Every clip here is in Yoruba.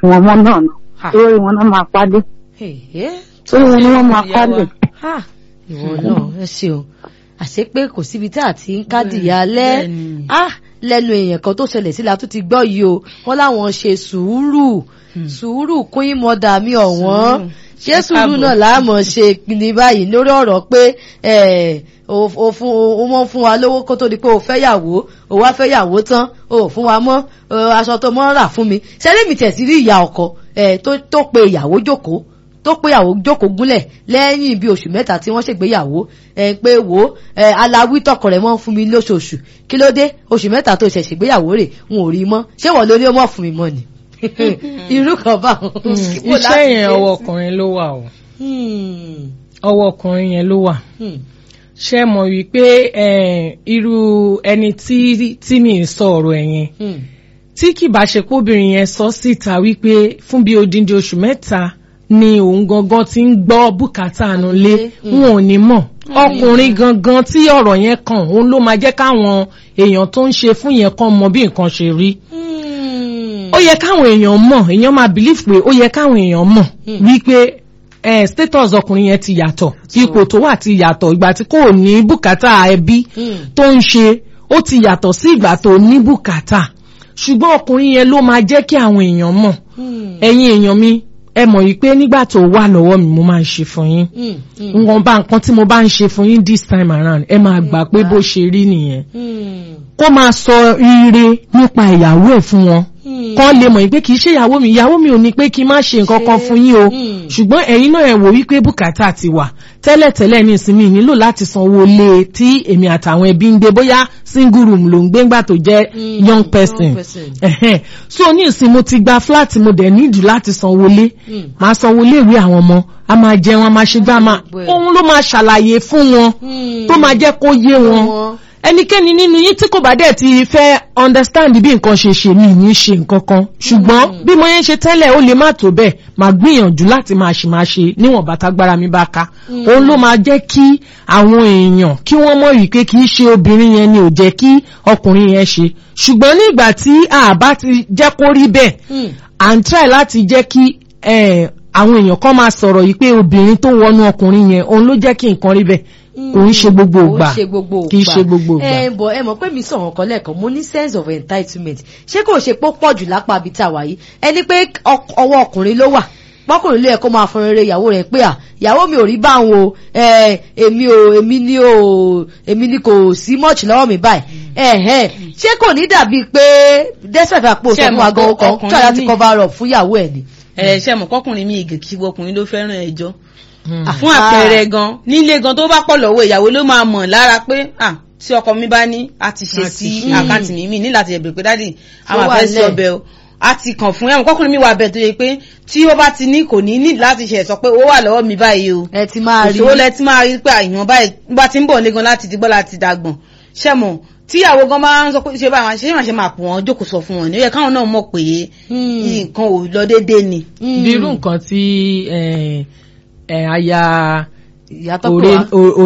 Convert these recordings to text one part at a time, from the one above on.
fún ọmọ náà nù Ha. lórí wọn náà máa pàdé Èhé. lórí wọn ni wọ́n máa Ìyá pàdé. wa. Ha, ìwọ náà ẹ ṣeun àṣé pé kò síbi tá a ti ń kádìyà alẹ́ bẹ́ẹ̀ni. ah lẹ́nu èèyàn kan tó ṣẹlẹ̀ sí la tó ti gbọ́ yìí o wọ́n láwọn ṣe sùúrù sùúrù kún ìmọ̀dà mi ọ̀wọ́n Sùúrù. ṣé Ẹ sùúrù káàbọ̀. náà láàmọ̀ ṣe ní báyìí lórí ọ̀rọ̀ pé ẹ̀, o o fún o mọ̀ fún wa lówó kó tó di pé o fẹ́ yàwó o wá fẹ́ yàwó tán o ò fún wa mọ́ o, aṣọ tó mọ́ rà fún mi ṣẹlẹ̀ mi tẹ̀sí rí ìyá ọkọ ẹ̀, tó tó pe ìyàwó jókòó tó pé ìyàwó jókòó gúnlẹ̀ lẹ́yìn bí oṣù mẹ́ta tí wọ́n ṣègbéyàwó ẹ pé wò ó ẹ aláwí tọkọ rẹ̀ mọ́ fún mi lóṣooṣù kí ló dé oṣù mẹ́ta tó ṣẹ̀ ṣègbéyàwó rẹ̀ n ò rí mọ́ ṣé wọ́n lórí ó mọ̀ fún mi mọ́ ni irú kan bá wọn. Bó láti iṣẹ́ yẹn ṣe? ọwọ́ ọkùnrin ló wà o Hmm, ọwọ́ ọkùnrin yẹn ló wà hmm, ṣe mọ̀ wípé eh, irú ẹni tí tí mi ń sọ ọ̀rọ̀ ẹ̀ yẹn hmm, tí kì bá ṣe kóbìnrin yẹn sọ síta wípé fún bí odindi oṣù mẹ́ta ni òun gangan ti ń gbọ́ bùkátà àánú lé Mm. wọn ò ní mọ̀ ọkùnrin gangan tí ọ̀rọ̀ yẹn kàn òun ló máa jẹ́ káwọn èèyàn tó ń ṣe fún yẹn kan mọ bí nǹkan ṣe rí hmm. ó yẹ káwọn èèyàn mọ̀ èèyàn máa believe pé ó yẹ káwọn èèyàn mọ̀ Mm. wípé eh, status ọkùnrin yẹn ti yàtọ̀ ipò tó wà ti yàtọ̀ ìgbà tí kò ní bùkátà ẹbí Mm. tó ń ṣe ó ti yàtọ̀ sí ìgbà tó ní bùkátà ṣùgbọ́n ọkùnrin yẹn ló máa jẹ́ kí àwọn èèyàn mọ̀ Hmm, ẹ̀yin èèyàn mi ẹ mọ̀ yìí pé nígbà tó wà lọ́wọ́ mi mo máa ń ṣe fún yín hmm, hmm, nǹkan bá nǹkan tí mo bá ń ṣe fún yín this time around ẹ máa gbà pé bó ṣe rí nìyẹn hmm, kó máa sọ ire nípa ìyàwó ẹ̀ fún wọn hmm. kọ́ lè mọ̀ pé kì í ṣe ìyàwó mi ìyàwó mi ò ní pé kí n má ṣe nǹkan kan fún yín o Mm. ṣùgbọ́n ẹ̀yin náà ẹ̀ wò wípé bùkátà ti wà tẹ́lẹ̀tẹ́lẹ̀ ní ìsinmi nílò láti sanwó lé tí èmi àtàwọn ẹbí ń gbé bóyá single room ló ń gbé ńgbà tó jẹ́ Mm, young person young person. Ẹ̀hẹ́n. so ní ìsìn mo ti gba flat mo dẹ̀ nídìí láti sanwó lé Mm. máa sanwó lé ìwé àwọn ọmọ a máa jẹun a máa ṣe gbá a máa Gbogbo ẹ̀. òun ló máa ṣàlàyé fún wọn Hmm. tó máa jẹ́ kó yé wọn wọn. ẹnikẹ́ni nínú yín tí kò bá dẹ̀ ti fẹ́ understand bí nǹkan ṣe ṣe mí ní ṣe nǹkan kan ṣùgbọ́n bí mo yẹn ṣe tẹ́lẹ̀ ó lè má tó bẹ́ẹ̀ máa gbìyànjú láti máa ṣe máa ṣe níwọ̀n bàtàgbára mi bá ká òun ló máa jẹ́ kí àwọn èèyàn kí wọ́n mọ̀ wípé kì í ṣe obìnrin yẹn ni ò jẹ́ kí ọkùnrin yẹn ṣe ṣùgbọ́n nígbà tí àbá ti jẹ́ kó rí bẹ́ẹ̀ Hmm. à ń try láti jẹ́ kí eh, àwọn èèyàn kan máa sọ̀rọ̀ yìí pé obìnrin tó wọnú ọkùnrin yẹn òun ló jẹ́ kí nǹkan rí bẹ́ẹ̀ kò ń ṣe gbogbo Kò ń ìgbà ṣe gbogbo ìgbà kì í ṣe gbogbo ìgbà. ẹ bọ̀ ẹ mọ̀ pé mi sọ̀rọ̀ kan lẹ́ẹ̀kan mo ní sense of entitlement ṣé kò ṣe pé ó pọ̀ jù lápá ibi tá a wà yìí ẹni pé ọk- ọwọ́ ọkùnrin ló wà pọ́kùnrin ló yẹ kó máa fọn rere ìyàwó rẹ̀ pé à ìyàwó mi ò rí báwọn o ẹ èmi ò èmi ni ò èmi ni kò sí much lọ́wọ́ mi báyìí ẹ̀hẹ́n ṣé kò ní dàbí pé despite àpò Ṣé sọ ẹ fún mọ̀ wa gan pé ọkàn ọkùnrin try láti míì- cover up fún ìyàwó ẹ̀ ni. ẹ ṣe mọ̀ kọkùnrin mi ìgè kí ọkùnrin ló fẹ́ràn ẹjọ́ Hmm. fún àpẹẹrẹ gan nílé gan tó bá pọ̀ lọ́wọ́ ìyàwó ló máa mọ̀ lára pé ah tí ọkọ mi bá ní a ti ṣe A sí ti ṣe. àkáǹtì mi mi ní láti ẹ̀bẹ̀ pé dádì Tó àwọn wà àfẹ́ sí lẹ̀. ọbẹ̀ o a ti kàn fún ẹ̀wọ̀n kọkùnrin mi wà bẹ̀ tó yẹ pé tí ó bá ti ní kò ní ní láti ṣe sọ pé ó wà lọ́wọ́ mi báyìí o ẹ ti máa rí òṣòwò lẹ ti máa rí pé àìyàn báyìí bá ti ń bọ̀ lé gan láti digbọ́ láti dàgbọ̀n ṣẹ́mọ̀ tíyàwó gan máa ń sọ pé ṣé báwọn ṣe máa ṣe máa pọ̀ wọ́n jókòó sọ fún wọn ní ó yẹ káwọn náà mọ̀ pé Hmm. nǹkan ò lọ déédéé ni. Hmm. bí irú nǹkan tí eh, eh, aya ìyàtọ̀ pé wá.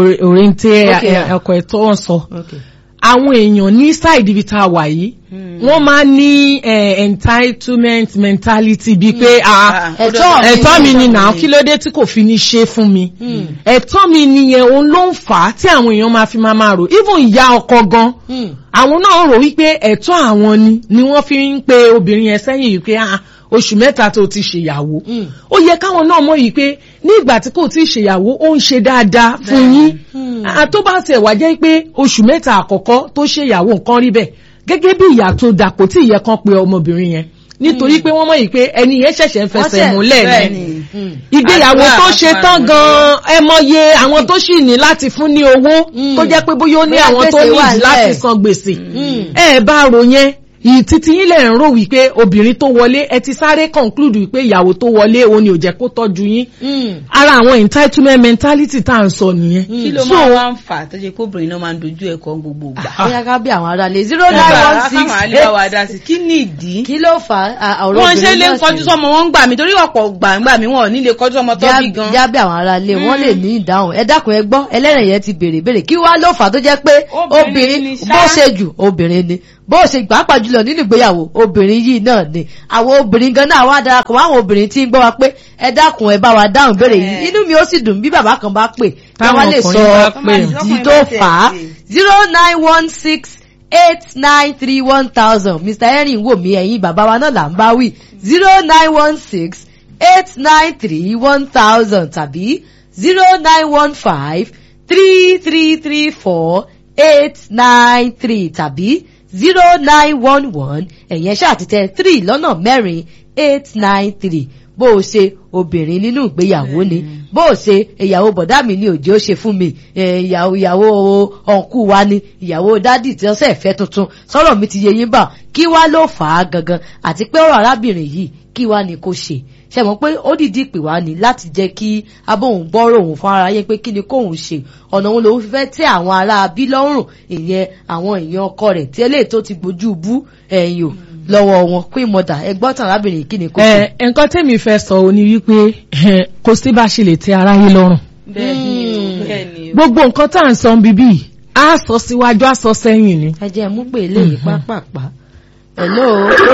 òrèǹtẹ Okay. ọkọ ẹ̀ tó ń sọ Okay. àwọn èèyàn ní side ibi tá a wà yìí wọ́n máa ń ní eh, entitlement mentality bíi pé ah, Ẹ̀tọ́ mi ẹ̀tọ́ mi ni ni. náà kí ló dé tí kò fi ní ṣe fún mi Hmm. ẹ̀tọ́ mi nìyẹn òun ló ń fà á tí àwọn èèyàn máa fi máa máa rò even ìyá ọkọ gan Hmm. àwọn náà rò wípé ẹ̀tọ́ àwọn ni ni wọ́n fi ń pe obìnrin yẹn sẹ́yìn yìí pé ah, oṣù mẹ́ta tó ti ṣèyàwó Mm. ó yẹ káwọn náà mọ̀ yìí pé ní ìgbà tí kò tí ì ṣèyàwó ó ń ṣe dáadáa fún yín Hmm. Ah, tó bá tẹ̀ wá jẹ́ pé oṣù mẹ́ta àkọ́kọ́ tó ṣèyàwó nǹkan rí bẹ́ẹ̀ gẹ́gẹ́ bí ìyá tó dàpọ̀ tí ìyẹn kan pe ọmọbìnrin yẹn nítorí pé wọ́n mọ̀ yìí pé ẹni yẹn ṣẹ̀ṣẹ̀ ń fẹsẹ̀ Wọ́n ṣẹ̀- múlẹ̀ bẹ́ẹ̀ ni ni. Hmm. ìgbéyàwó Àdúrà tó ṣe àpárá tán ni. gan-an ẹ mọye àwọn tó sì ní láti fún ní owó Mm. tó jẹ́ pé bóyá ó ní Bóyá àwọn tó gbèsè ní wà láti nílẹ̀. san gbèsè Mm. ẹ bá rò yẹn ìtìtì yín lẹ̀ ń rò wípé obìnrin tó wọlé ẹ ti sáré conclude wípé ìyàwó tó wọlé òun ni ò jẹ́ kó tọ́jú yín Hmm. ara àwọn entitlement mentality tá à ń sọ nìyẹn. kí ló So, máa wá ń fà tó ṣe kó obìnrin náà máa ń dojú ẹ̀kọ́ gbogbo gbà. bóyá ká bí àwọn ará lè zero nine Nígbà one káwọn àlè six bá wa dá sí kí ni ìdí. kí ló fà á ọ̀rọ̀ wọ́n ṣe obìnrin lè náà kọjú sì sọmọ wọn gbà mí torí ọ̀pọ̀ gbà ń gbà mí wọn ò ní lè kọjú ọmọ tó bí gan. jábẹ́ àwọn ará ilé wọ́n lè ní ìdáhùn ẹ dákun ẹ gbọ́ ẹlẹ́rìn yẹn ti béèrè béèrè kí wá ló fà á tó jẹ́ pé Obìnrin obìnrin ni ṣá. bó ṣe jù obìnrin ni bó o ṣe gbà á pàjùlọ nínú ìgbéyàwó obìnrin yìí náà ni àwọn obìnrin gan náà wá darapọ̀ mọ́ àwọn obìnrin tí ń gbọ́ wa pé ẹ dákun ẹ bá wa dáhùn béèrè yìí inú mi ó sì dùn bí bàbá kan bá pè kí wọ́n lè sọ Táwọn ọkùnrin bá pè. ìdí tó fà á zero nine one six eight nine three one thousand mr henry wò mí ẹ̀yin bàbá wa náà là ń bá wí zero nine one six eight nine three one thousand tàbí zero nine one five three three three four eight nine three tàbí zero nine one one ẹ̀yẹn ṣàtìtẹ̀ three lọ́nà mẹ́rin eight nine three bó o ṣe obìnrin nínú ìgbéyàwó ni bó o ṣe ìyàwó bọ̀dá mi ni òjì ó ṣe fún mi eh, ìyàwó ìyàwó ọ̀nkú wa ni ìyàwó dádì tí wọ́n ṣẹ̀ fẹ́ tuntun sọ̀rọ̀ mi ti yé yín bà kí wá ló fà á gangan àti pé ọ̀rọ̀ arábìnrin yìí kí wá ni kò ṣe ṣe mọ̀ pé ó dìdí pè wá ní láti jẹ́ kí abóhùn gbọ́rọ̀ òun fún ara yẹn pé kí ni kóhùn ṣe ọ̀nà òun lòun fẹ́ tẹ́ àwọn ará bí lọ́rùn ìyẹn àwọn èèyàn ọkọ rẹ̀ tí eléyìí tó ti gbójú bú ẹ̀yìn o lọ́wọ́ wọn queen mother ẹgbọ́n tàn arábìnrin yìí kí ni kò ṣe. ẹ nǹkan tẹ́mi fẹ́ sọ ò ní wípé eh, kò sí bá a ṣe lè tẹ́ aráyé lọ́rùn bẹ́ẹ̀ni o bẹ́ẹ̀ni o. gbogbo nǹkan tá à ń sọ bíbí a sọ síwájú a sọ sẹ́yìn ni. ẹ jẹ́ mú pé eléyìí pápápá hello.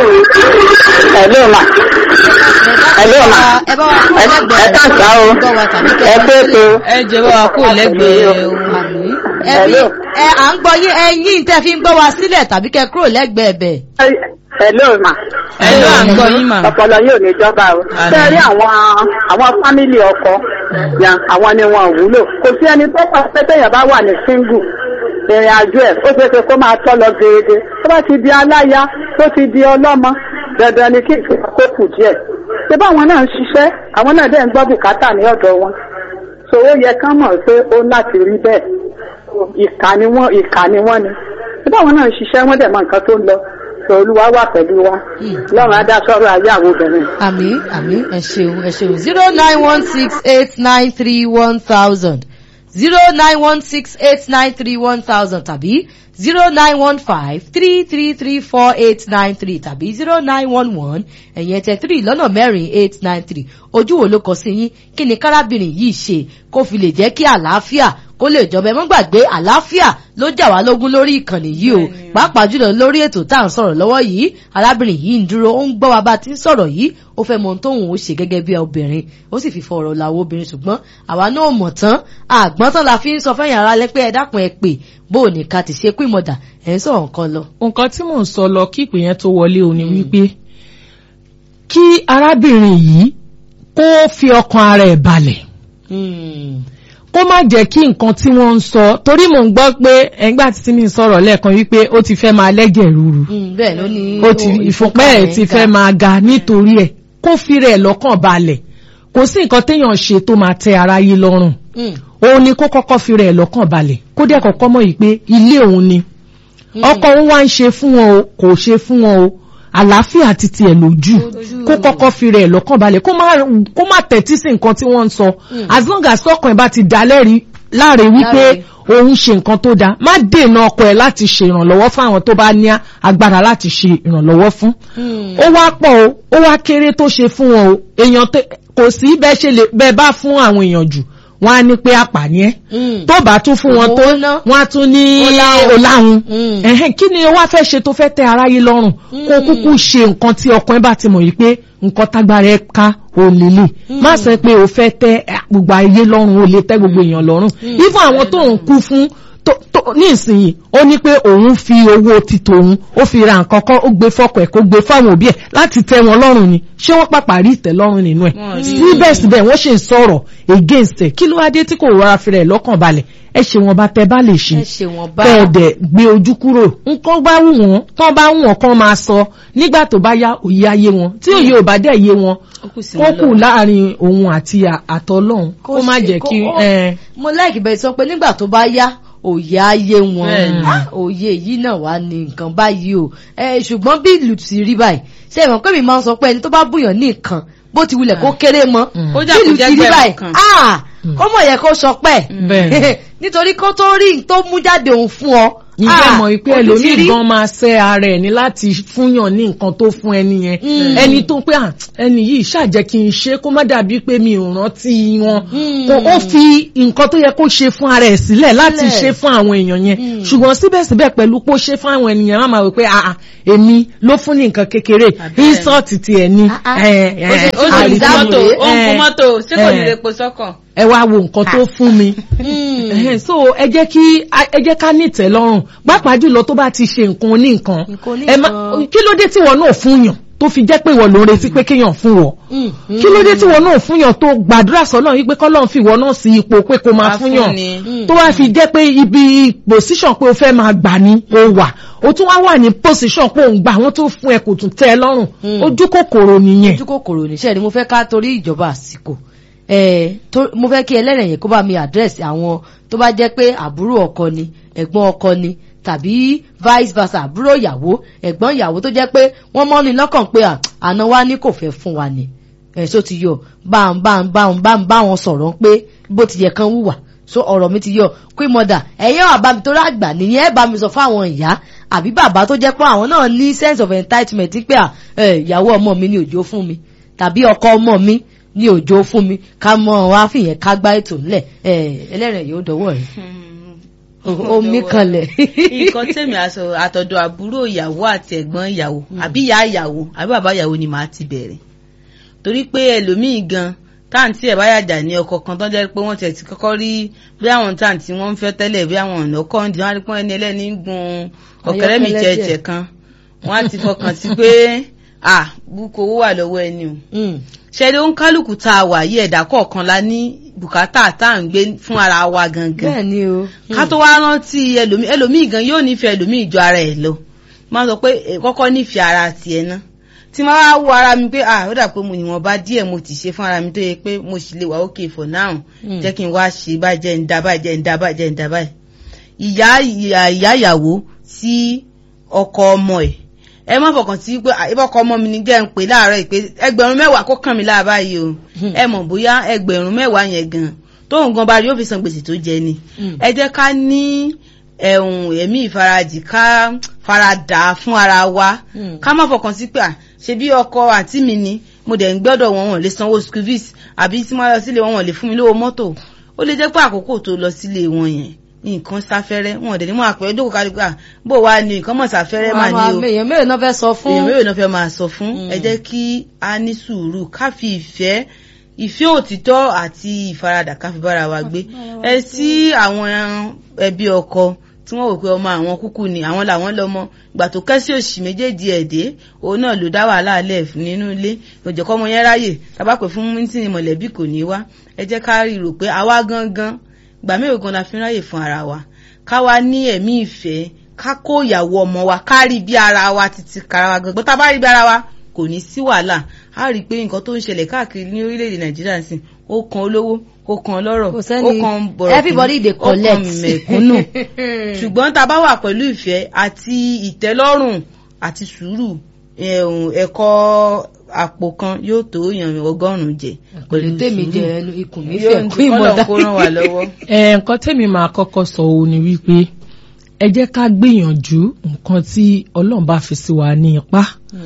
Hello ma. Hello ma. ẹ bá wa kó Ẹ lẹ́gbẹ̀ẹ́ ẹ káàsán o. gbọ́ wa tàbí kẹ́ Ẹ pé tó. ẹ jẹ́ bá wa kó lẹ́gbẹ̀ẹ́ o. àmì ẹ bí Hello. ẹ à ń gbọ́ yín ẹyin tẹ́ fi ń gbọ́ wa sílẹ̀ tàbí kẹ́ kúrò lẹ́gbẹ̀ẹ́ bẹ̀. Hello ma. ẹ ló à ń gbọ́ yín mà. Ọpọlọ yóò ní jọba o. Àmín. Ṣé rí àwọn àwọn fámìlì ọkọ yan àwọn ni wọn ò wúlò. Kò sí ẹni tó pa pé téèyàn bá wà ní single ìrìn àjò ẹ̀ ó ṣeé ṣe kó máa tọ́ lọ gèdè. Tó bá ti di aláya tó ti di ọlọ́mọ dandan ni kí ìfẹ́ kó kù díẹ̀. Ṣé báwọn náà ń ṣiṣẹ́ àwọn náà dẹ̀ ń gbọ́ bùkátà ní ọ̀dọ̀ wọn. So ó yẹ kán mọ̀ pé ó láti rí bẹ́ẹ̀. Ìkà ni wọ́n ìkà ni wọ́n ni. Ṣé báwọn náà ń ṣiṣẹ́ wọ́n dẹ̀ mọ nǹkan tó ń lọ. Sọ olúwa wà pẹ̀lú wa. Lọ́run á dá sọ́rọ̀ ayé àwọn obìnrin. àmì àmì ẹ ṣeun ẹ ṣeun zero nine one six eight nine three one thousand zero nine one six eight nine three one thousand tàbí zero nine one five three three three four eight nine three tàbí zero nine one one ẹ̀yìn ẹ̀tẹ̀ three lọ́nà mẹ́rin eight nine three ojú wo ló kọ sí yín kí ni kárábìnrin yìí ṣe kó fi lè jẹ́ kí àlàáfíà kó lè jọba ẹ mọ́ gbàgbé àlàáfíà ló jà wá lógún lórí ìkànnì yìí o pàápàá jùlọ lórí ètò tá à ń sọ̀rọ̀ lọ́wọ́ yìí arábìnrin yìí ń dúró ó ń gbọ́ wa bá ti ń sọ̀rọ̀ yìí ó fẹ́ mọ ohun tóun ó ṣe gẹ́gẹ́ bí obìnrin ó sì fi fọ̀rọ̀ làwọn obìnrin ṣùgbọ́n àwa náà mọ̀ tán àgbọ́n tán la fi ń sọ fẹ́yìn ara lẹ́pẹ́ ẹ dákun ẹ pè bó o ní ká ti ṣe pín mọ̀dà ẹ̀ ń sọ̀rọ̀ nǹkan lọ. nǹkan tí mò ń sọ lọ kí ìpè yẹn tó wọlé o ní wípé kí arábìnrin yìí kó fi ọkàn ara ẹ̀ balẹ̀ kó má jẹ́ kí nǹkan tí wọ́n ń sọ torí mò ń gbọ́ pé ẹgbẹ́ àti tí mi ń sọ̀rọ̀ lẹ́ẹ̀kan wípé ó ti fẹ́ máa lẹ́jẹ̀ rúru bẹ́ẹ̀ ló ní ó ti ìfúnpẹ́ ẹ̀ ti fẹ́ máa ga nítorí ẹ̀ kó fi rẹ̀ lọ́kàn balẹ̀ kò sí nǹkan téèyàn ṣe tó máa tẹ aráyé lọ́rùn òun ni kó kọ́kọ́ fi rẹ̀ lọ́kàn balẹ̀ kó dẹ̀ kọ́kọ́ mọ̀ yìí pé ilé òun ni ọkọ òun wá ń ṣe fún wọn o kò ṣe fún wọn o àlàáfíà ti tiẹ̀ lójú kó kọ́kọ́ fi rẹ̀ lọ́kàn balẹ̀ kó má kó má tẹ̀tí sí nǹkan tí wọ́n ń sọ as long as ọkàn ẹ̀ bá ti dá lẹ́rìí láre wípé òun ṣe nǹkan tó dáa má dènà ọkọ ẹ̀ láti ṣe ìrànlọ́wọ́ fún àwọn tó bá ní agbára láti ṣe ìrànlọ́wọ́ fún ó wá pọ̀ o ó wá kéré tó ṣe fún wọn o èèyàn kò sí bẹ́ẹ̀ ṣe lè bẹ́ẹ̀ bá fún àwọn èèyàn jù wọ́n á ní pé àpàní ẹ́ tó bá tún fún wọn tó wọ́n á tún ní ọláhun ẹ̀hẹ́n kí ni o wá fẹ́ ṣe tó fẹ́ tẹ́ aráyé lọ́rùn kó kúkú ṣe nǹkan tí ọkàn ẹ bá ti mọ̀ yìí pé nǹkan tágbára ẹ ká ò lélẹ̀ má sọ pé o fẹ́ tẹ́ gbogbo ayé lọ́rùn o lè tẹ́ gbogbo èèyàn lọ́rùn ifun àwọn tó ń kú fún ní ìsinyìí ó ní pé òun fi owó ti tòun ó fi ra nǹkan kan ó gbé fọkọ ẹ kó gbé fáwọn òbí ẹ láti tẹ́ wọn lọ́rùn ni ṣé wọ́n pàpà rí ìtẹ́lọ́rùn nínú ẹ̀ síbẹ̀síbẹ̀ wọ́n ṣe ń sọ̀rọ̀ against ẹ̀ kí ló wá dé tí kò rọra fi rẹ̀ lọ́kàn balẹ̀ ẹ ṣe wọn bá tẹ bá lè ṣe tẹ̀ẹ̀dẹ̀ gbé ojú kúrò nǹkan bá wù wọ́n tán bá wù wọ́n kán máa sọ nígbà tó bá yá òye ayé wọn tí òye ò bá dẹ̀ yé wọn ó kù láàrin òun àti àtọlọ́hun kó má jẹ́ kí. mo láìkí bẹ́ẹ̀ sọ pé nígbà tó bá yá òye ayé wọn òye yìí náà wà ní nǹkan báyìí o ṣùgbọ́n bí ìlú ti rí báyìí ṣé ìmọ̀ pé mi máa ń sọ pé ẹni tó bá bùyàn ní nǹkan bó ti wulẹ̀ kó kéré mọ́ bí ìlú ti rí báyìí ó mọ̀ yẹ kó sọ pẹ́ nítorí kó tó rí tó mú jáde òun fún ọ ǹjẹ́ Ah, mọ̀ wípé ó ti ẹlòmíì rí. gan máa ṣẹ́ ara ẹ̀ ní láti fúnyàn ní nǹkan tó fún ẹni yẹn ẹni tó pé "Ah, ẹni yìí ṣàjẹ́ kí n ṣe kó má dàbí pé mi ò rántí wọn kó ó fi nǹkan tó yẹ kó ṣe fún ara ẹ̀ sílẹ̀ láti Sílẹ̀. ṣe fún àwọn èèyàn yẹn ṣùgbọ́n síbẹ̀síbẹ̀ pẹ̀lú pé ó ṣe fún àwọn ènìyàn má máa wò pé "Ah, ah, èmi ló fún ní nǹkan kékeré Àbẹ́ẹ̀. insult ti ẹ̀ ní Ah, ah. ẹ, ẹ, ó sì ó sì ń àrífín dá mọ́tò rèé. ó ń kun Ẹ, mọ́tò ṣé kò ní ẹ, lè po sọ́kàn. ẹ wá wo nǹkan tó fún mi Ẹhẹ́n, so ẹ jẹ́ kí ẹ jẹ́ ká ní ìtẹ́lọ́rùn pàápàá jùlọ tó bá ti ṣe nǹkan oníǹkan Nǹkan ẹ má oníǹkan. kí ló dé tí wọn náà fún yàn tó fi jẹ́ pé ìwọ ló ń retí pé kéèyàn fún wọ kí ló dé tí wọn náà fún yàn tó gbàdúrà sọ́nà wípé kọ́lọ́n fi ìwọ náà sí ipò pé kó máa Máa fún fún yàn ni. tó wá fi jẹ́ pé ibi position pé o fẹ́ máa gbà ní o wà o tún wá wà ní position pé òun gbà wọ́n tó fún ẹ kò tún tẹ́ ẹ lọ́rùn ojú kòkòrò nìyẹn ojú kòkòrò níṣẹ́ ni mo fẹ́ ká torí ìjọba àsìkò ẹ̀ tó mo fẹ́ kí ẹlẹ́rìn yẹn kó bá mi àdírẹ́sì àwọn tó bá jẹ́ pé àbúrò ọkọ ni ẹ̀gbọ́n ọkọ ni tàbí vice versa àbúrò ìyàwó ẹ̀gbọ́n ìyàwó tó jẹ́ pé wọ́n mọ́ ni lọ́kàn pé à, àna wa ní kò fẹ́ fún wa ni ẹ̀ so ti yọ bá ń bá ń bá ń bá ń bá wọn sọ̀rọ̀ pé bó ti yẹ kán wùwà so ọ̀rọ̀ mi ti yọ pé mọ̀dà ẹ̀yẹ́ wà bá mi tó rágbà nìyẹn ẹ̀ bá mi sọ fáwọn ìyá àbí bàbá tó jẹ́ pé àwọn náà ní sense of entitlement pé à, ẹ̀, ìyàwó ọmọ mi ní òjò fún mi tàbí ọkọ ọmọ mi ní òjò fún mi ká mọ wá fìyẹn ká gbá ètò ńlẹ̀ ẹ̀, ẹlẹ́rìn yóò dọwọ́ rẹ̀ omi kanlẹ̀. nǹkan tèmi aṣọ àtọ̀dọ̀ àbúrò ìyàwó àti ẹ̀gbọ́n ìyàwó àbí ìyá ìyàwó àbí bàbá ìyàwó ni màá ti bẹ̀rẹ̀ torí pé ẹlòmíì gan táǹtì ẹ̀ bá yàjà ní ọkọ̀ kan tó jẹ́ pé wọ́n tiẹ̀ ti kọ́kọ́ rí bí àwọn táǹtì wọ́n ń fẹ́ tẹ́lẹ̀ bí àwọn ọ̀nà ọkọ̀ ń di wọ́n á rí pọ́n ẹni ẹlẹ́ni ń gun ọ̀kẹ́rẹ́ mi Ayọ́kẹ́lẹ́ jẹ́jẹ́ díẹ̀. kan wọ́n á ti fọkàn sí pé à búkọ owó wà lọ́wọ́ ẹni o Mm. ṣẹ́ni ó ń kálukú tá a wà yí ẹ̀dá kọ̀ọ̀kan la ní bùkátà tá à ń gbé fún ara wa gangan bẹ́ẹ̀ ni o. ká tó wá rántí ẹlòmíì ẹlòmíì gan yóò nífẹ̀ẹ́ ẹlòmíì ju ara ẹ̀ lọ máa sọ pé eh, kọ́kọ́ nífẹ̀ẹ́ ara tiẹ̀ ná tí máa wá wo ara mi pé ah ó dà pé mo ìwọ̀nba díẹ̀ mo ti ṣe fún ara mi tó yẹ pé mo sì lè wà okay for now Mm. jẹ́ kí n wá ṣe báyìí jẹ́ ń da báyìí jẹ́ ń da báyìí jẹ́ ń da báyìí ìyá ìyá ìyá ìyàwó sí ọkọ ọmọ ẹ̀ ẹ má fọkàn sí pé ah, ibà ọkọ ọmọ mi ní jẹ́ ń pè láàárọ̀ yìí pé ẹgbẹ̀rún mẹ́wàá kó kàn mí láà báyìí o ẹ mọ̀ bóyá ẹgbẹ̀rún mẹ́wàá yẹn gan tóun gan bá rí yóò fi san gbèsè tó jẹ ni Mm. ẹ jẹ́ ká ní ẹ̀hún ẹ̀mí ìfarajì ká faradà fún ara wa Mm. ká má fọkàn sí pé à ṣe bí ọkọ àǹtí mi ni mo dẹ̀ ń gbọ́dọ̀ wọn wọn lè sanwó school fees àbí tí mo lọ sílé wọn wọn lè fún mi lówó mọ́tò ó lè jẹ́ pé àkókò tó lọ sílé wọn yẹn nǹkan sáfẹ́rẹ́ wọn ò dẹ̀ ní mọ́ àpẹ́ ojókòó kárí pé à bó wàá ní nǹkan mọ̀ sáfẹ́rẹ́ mà ní o èèyàn mélòó náà fẹ́ sọ fún. èèyàn mélòó náà fẹ́ máa sọ fún Mm. ẹ jẹ́ kí a ní sùúrù ká fi ìfẹ́ ìfẹ́ òtítọ́ àti ìfaradà ká fi bára wa gbé ẹ sí àwọn ẹbí ọkọ tí wọ́n wò pé ọmọ àwọn kúkú ni àwọn làwọn lọ́mọ ìgbà tó kẹ́sí òsì méjèèjì ẹ̀dẹ́ òun náà ló dá wàhálà lẹ̀ nínú ilé òjòkọ́ ọmọ yẹn ráyè tábà pè fún mítìnì mọ̀lẹ́bí kò ní wá ẹ jẹ́ ká rí rò pé àwa gangan gbà mélòó gan la fi ń ráyè fún ara wa ká wá ní ẹ̀mí ìfẹ́ ká kó ìyàwó ọmọ wa ká rí bí ara wa títí kara wa gangan tá a bá rí bí ara wa kò ní sí wàhálà a rí i pé nǹkan tó ń ṣẹlẹ̀ káàkiri ní orílẹ̀-èdè nàìjíríà sí ó kan olówó ó kan ọlọ́rọ̀ Kò ó sẹ́ni- kan bọ̀rọ̀ everybody dey ó kan collect. mẹ̀kúnnù ṣùgbọ́n tá a bá wà pẹ̀lú ìfẹ́ àti ìtẹ́lọ́rùn àti sùúrù ẹ̀hún, ẹ̀kọ́ àpò kan yóò tó yàn ọgọ́rùn-ún jẹ pẹ̀lú tèmi jẹ ẹnu ikùn mi yóò fẹ́ ní kún ìmọ̀dá. kọ́lọ̀ kó ràn wá lọ́wọ́. ẹ nǹkan tẹ́mi máa kọ́kọ́ sọ òun ni wípé ẹ jẹ́ ká gbìyànjú nǹkan tí ọlọ́run bá fi sí wa ní ipá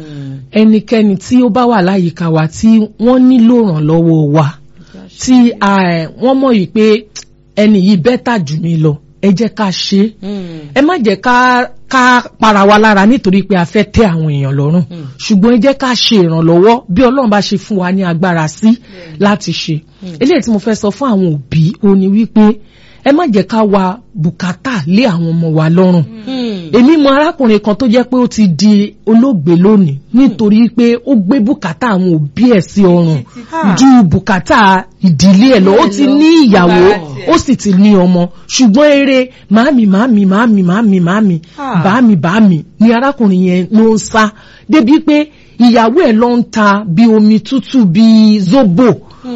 ẹnikẹ́ni tí ó bá wà láyìíká wa tí wọ́n nílò ìrànlọ́wọ́ wa tí eh, wọ́n mọ̀ yìí pé ẹni yìí bẹ́tà jù mí lọ ẹ jẹ́ ká ṣe é ẹ má jẹ́ ká ká para wa lára nítorí pé a fẹ́ tẹ́ àwọn èèyàn lọ́rùn ṣùgbọ́n ẹ jẹ́ ká ṣe ìrànlọ́wọ́ bí ọlọ́run bá ṣe fún wa ní agbára sí láti ṣe eléyìí tí mo fẹ́ sọ fún àwọn òbí ó ní wípé ẹ má jẹ́ ká wa bùkátà lé àwọn ọmọ wa lọ́rùn èmi mọ arákùnrin kan tó jẹ́ pé ó ti di olóògbé lónìí nítorí pé ó gbé bùkátà àwọn òbí ẹ̀ sí ọrùn ju bùkátà ìdílé ẹ̀ lọ ó ti ní ìyàwó ó sì ti ní ọmọ ṣùgbọ́n eré màámi màámi màámi màámi màámi bàámi bàámi ni arákùnrin yẹn ló ń sá débi pé ìyàwó ẹ̀ ló ń ta bí omi tútù bí zobo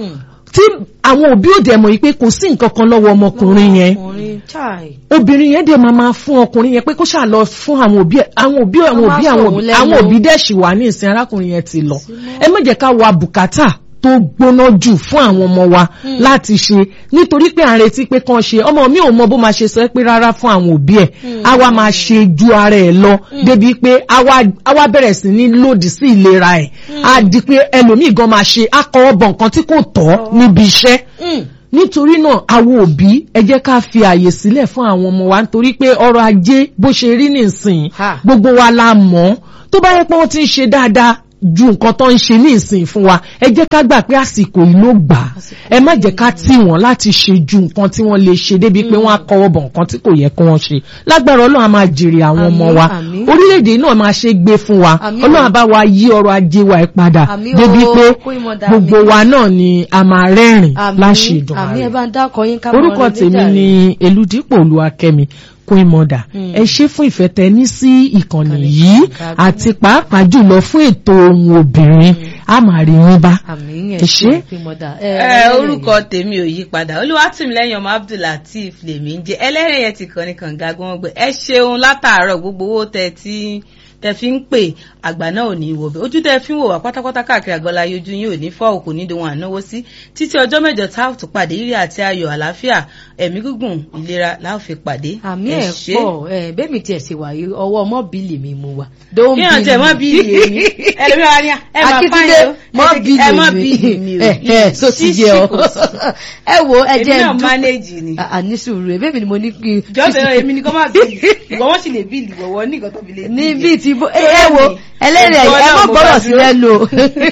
tí àwọn òbí òde mọ̀ yìí pé kò sí nǹkan kan lọ́wọ́ ọmọkùnrin yẹn obìnrin yẹn dẹ̀ máa máa fún ọkùnrin yẹn pé kó ṣáà lọ fún àwọn òbí ẹ̀ àwọn òbí àwọn Wọ́n òbí máa àwọn sọ̀rọ̀ òbí lẹ́nu. àwọn òbí dẹ̀ ṣì wà ní ìsìn arákùnrin yẹn ti lọ ẹ má jẹ́ ká wa bùkátà tó gbóná jù fún àwọn ọmọ wa láti ṣe nítorí pé à ń retí pé kán ṣe ọmọ mi ò mọ bó máa ṣe sọ pé rárá fún àwọn òbí ẹ̀ á wá máa ṣe ju ara ẹ̀ lọ débi pé á wá- á wá bẹ̀rẹ̀ sí ní lòdì sí ìlera ẹ̀ á di pé ẹlòmíì gan máa ṣe akọwọ́ bọ̀ nǹkan tí kò tọ́ níbi iṣẹ́ nítorí náà àwọn òbí ẹ jẹ́ ká fi àyè sílẹ̀ fún àwọn ọmọ wa nítorí pé ọrọ̀ ajé bó ṣe rí nìsín Ha. gbogbo wa la mọ̀ tó bá yẹ pé wọ́n ti ń ṣe dáadáa ju nǹkan tó ń ṣe ní ìsìn fún wa ẹ jẹ́ ká gbà pé àsìkò yìí ló gbà á ẹ má jẹ́ ká tì wọ́n láti ṣe ju nǹkan tí wọ́n lè ṣe débi pé wọ́n á kọwọ́ bọ̀ nǹkan tí kò yẹ kí wọ́n ṣe lágbára ọlọ́run á máa jèrè àwọn ọmọ Àmín, wa àmín. orílẹ̀-èdè náà máa ṣe gbé fún wa Àmín ọlọ́run o. á bá wa yí ọrọ̀ ajé wa ẹ̀ padà Àmín débi o, pé kó ìmọ̀ dà gbogbo mí. wa náà ni a máa rẹ́rìn àmì láṣẹ ìdùn àmì ẹ ààrẹ bá ń dákọ yín ká mọ orúkọ ọ̀rẹ́ tèmi méjì ni eludipò olúwakẹ́mi queen mother ẹ ṣé fún ìfẹ́ tẹ ní sí ìkànnì Ìkànnì yìí Kàǹkà àti pàápàá jùlọ fún ètò ohun obìnrin a máa rí yín bá àmì ẹ ṣé. ẹ orúkọ tèmi ò yí padà olúwatìmílẹ́yìn ọmọ abdullateef lèmi ń jẹ ẹlẹ́rìn yẹn ti kàn ní kànga gbọmọgbẹ ẹ ṣeun látàárọ̀ gbogbo owó tẹ tí tẹ fi ń pè àgbà náà ò ní í wọbẹ ojú tẹ fi ń wò wá pátápátá káàkiri àgọlá ojú yín ò ní fọ́ òkú ní dohun ànáwó sí títí ọjọ́ mẹ́jọ tá a tún pàdé ire àti ayọ̀ àlàáfíà ẹ̀mí gígùn ìlera la ó fi pàdé àmì Ẹ ẹ̀ ṣé. pọ̀ ẹ̀ bẹ́ẹ̀ mi tiẹ̀ ṣe wà yìí ọwọ́ ọmọ bíìlì mi mu wa. Don't kí hàn tẹ mọ bill me. bíìlì èmi ẹlòmíràn ni ẹ máa Akíntúndé fáyọ mọ bíìlì ẹ mọ mi bíìlì mi o ẹ ẹ so ti yẹ ọ ẹ wo ẹ èmi jẹ náà mánéèjì ni. àní sùúrù ẹ bẹ́ẹ̀ mi ni mo ní kí n. jọ́sẹ̀ náà èmi ni kọ́ máa bíìlì ìwọ wọ́n sì lè bíìlì ìwọ ní nǹkan tó fi lè ní bíi ti bó ẹ ẹ wo ẹlẹ́rìí ẹ mọ̀ gbọ́dọ̀ sí lẹ́nu o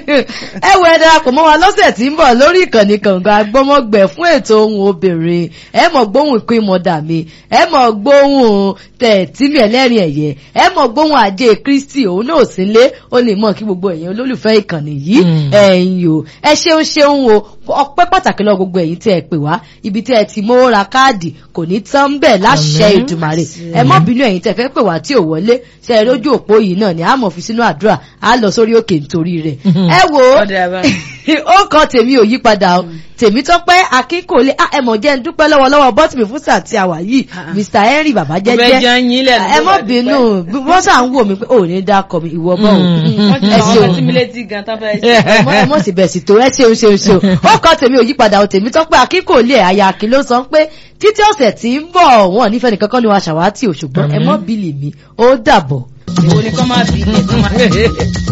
ẹ wo ẹ darapọ̀ mọ́ wa lọ́sẹ̀ tí ń bọ̀ lórí ìkànnì kànga gbọ́mọgbẹ̀ fún ètò ohun obìnrin ẹ mọ̀ gbóhùn ìpín mọ̀dà mi ẹ mọ̀ gbóhùn tẹ̀tìmí ẹlẹ́rìí ẹ̀yẹ ẹ mọ̀ gbóhùn ajé kristi òun náà sì lé ó lè mọ̀ kí gbogbo èèyàn olólùfẹ́ ìkànnì yìí Mm. ẹ̀yin o ẹ ṣeun ṣeun o ọpẹ́ pàtàkì lọ gbogbo ẹ̀yin tí ẹ pè wá ibi tí ẹ ti mówó ra káàdì kò ní tán bẹ́ẹ̀ láṣẹ Àmín. ìdùmarè ẹ mọ́ bínú ẹ̀yin tẹ́ fẹ́ pè wá tí ò wọlé ṣe é lójú òpó yìí náà ni a mọ̀ fi sínú àdúrà a lọ sórí òkè nítorí rẹ̀ ẹ wo Ọ̀dà bá. ó kọ tèmi ò yí padà o tèmi tọ́pẹ́ akínkòlé ah, ẹ mọ̀ jẹ́ ń dúpẹ́ lọ́wọ́lọ́wọ́ bọ́tìmí fún sáà tí a wà yìí Ah. mr henry bàbá Mo fẹ́ jẹ́jẹ́ jẹun yín lẹ́nu ẹ ló mọ́ bá bínú wọ́n sà ń wò mí pé ò ní dákọ̀ mi ìwọ bọ́ Mm. wọ́n ti ẹ àwọn ṣeun ọmọ tí mi létí gan tán fẹ́ ṣe. ọmọ ẹ mọ̀ sí bẹ̀ sí tó ẹ ṣeun ṣeun ṣeun ó kọ́ tèmi ò yí padà ò tèmi tọ́pẹ́ akínkòlé àyà àkín ló sọ pé títí ọ̀sẹ̀ tí ń bọ̀ wọ́n nífẹ̀ẹ́ nìkan kan ni wọ́n aṣàwátì ò ṣùgbọ́n ẹ mọ́ bílì mi ó dàbọ̀. èwo ni kọ́ máa bí ilé kọ́ máa.